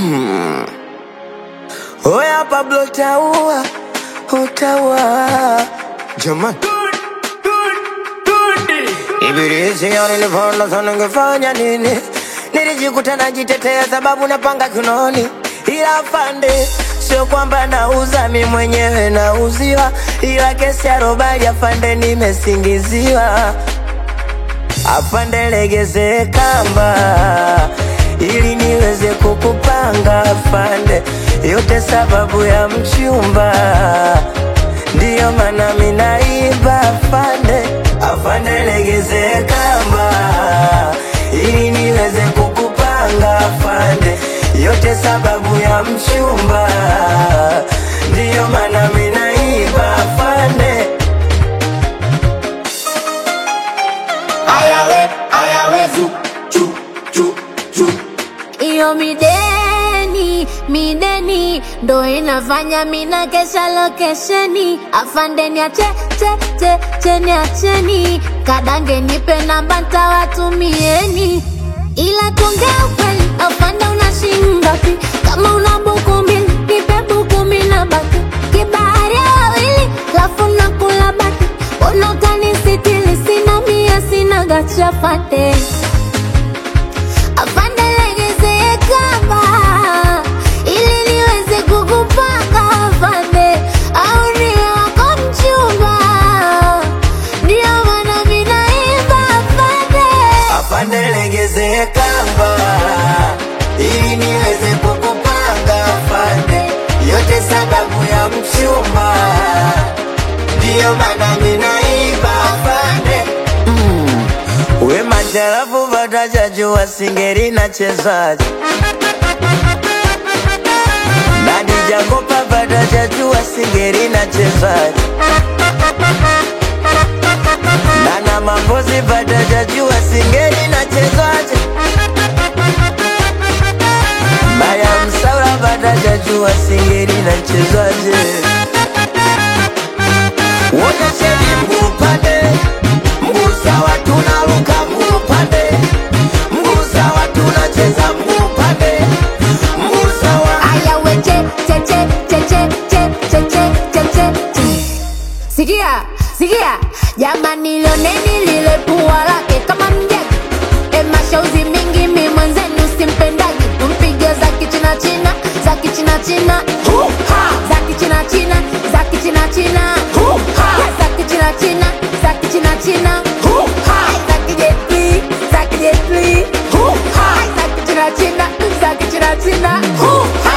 Oya Pablo taua, utaua jamani. Ibilisi nilivona sana ngefanya nini? Nilijikuta najitetea sababu napanga kinoni, ila afande, sio kwamba nauza mi mwenyewe nauziwa, ila kesi ya robali afande, nimesingiziwa. Afande, legeze kamba ili niweze kukupanga afande, yote sababu ya mchumba, ndiyo maana minaiba afande. Afande, legeze kamba ili niweze kukupanga afande, yote sababu ya mchumba, ndiyo maana minaiba afande. Ayawe, ayawe, zu, chu, chu, chu. Iyo mideni, mideni ndo inafanya mina kesha lokesheni. Afandeni ache, che, che, cheni acheni. Kadange nipe namba ntawatumieni. Ila tuongea ukweli, afande una shilingi ngapi? Kama una buku mbili, nipe buku mbili na baki. Kibahari ya wawili, lafu nakula baki. Mbona utanisitiri? Sina mia, sina gacha fande. Afande legeze kamba ili niweze kukupanga afande, au niwe wako mchumba, ndio maana mimi naimba afande. Afande legeze kamba ili niweze kukupanga afande, yote sababu ya mchumba, ndiyo maana minaiba afande. Mm. We majarafu vatajajua singeri na chezaji Nadi Jakopa vatajajua singeri na chezaji Nana Mambozi vatajajua singeri na chezaji Maya Msaura vatajajua singeri na chezaji Wonyesheni mguu upande, mguu sawa tunaruka mguu upande, mguu sawa tunacheza mguu upande, mguu sawa Aya we che che che che che che che che che che che. Sikia, sikia, jamani lioneni lile pua lake kama mjagi. E mashauzi mingi mi mwenzenu simpendagi, tumpige za kichina china, za kichina china, za kichina china, za kichina china, za kichina china, za kichina china, za kijetli, za kijetli, za kichina china, za kichina china.